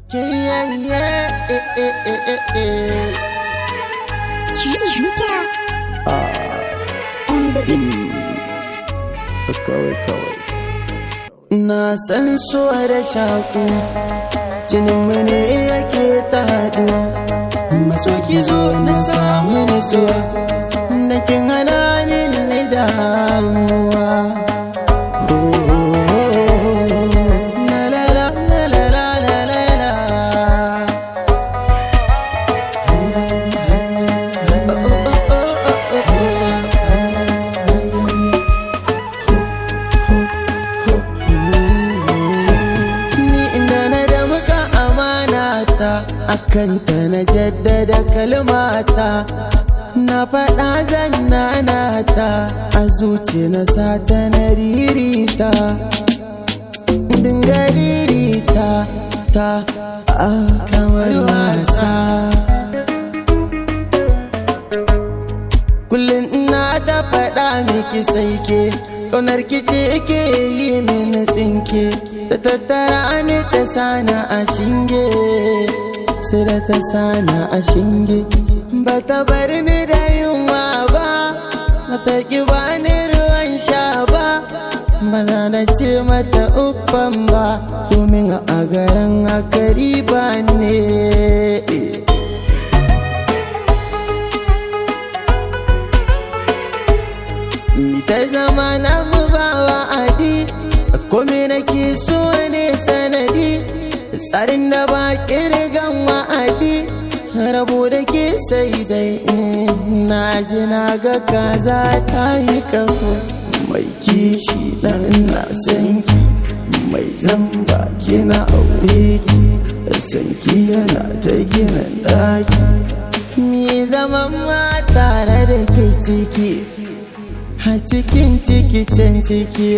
Yeah, yeah, eh, eh, eh, eh, eh. Shooter. On the beat. Kawai kawai. Na san so da shaku, jininmu ne yake ta haɗuwa. Maso ki zo na samu nutsuwa, da kin hana min na damuwa. La la la la la la la la la. Oh, oh, oh, oh, oh, oh. ni inda na da muka amana ta akan ta na jaddada kalmata na faɗa zannana ta a zuci na sata na ririta dinga ririta ta a kamar wasa kullum ina ta faɗa miki sai ke ƙaunar ki ce ke yi mini tsinke ta tattara ni ta sana a shinge sai da ta sana a shinge ba ta bar ni da yunwa ba mata ki ba ni ruwan sha ba ba za na ce mata uffan ba domin a garin akari ba ne Mi ta zama na mu ba wa'adi Kome nake so ne sanadi Tsarin da ba kirgan wa'adi Rabo da ke sai dai in na ji na ga kaza ta yi kafo Mai kishi dan na san ki Mai zamba kina aure ki San ki yana ta gina daki Mi zaman ma tare da ke ciki a cikin ciki can ciki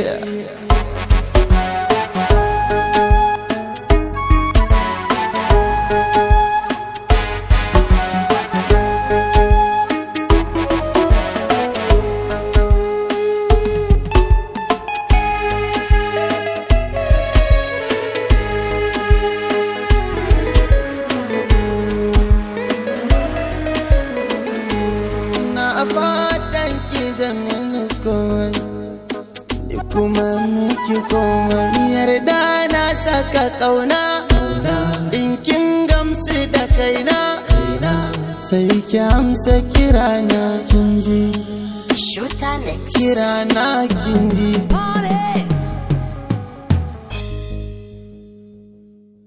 na fatan ki zamani komai ni kuma miki komai yarda na saka kauna in kin gamsu da kaina sai ki amsa kirana kin ji Shooter next. kirana kin ji Party.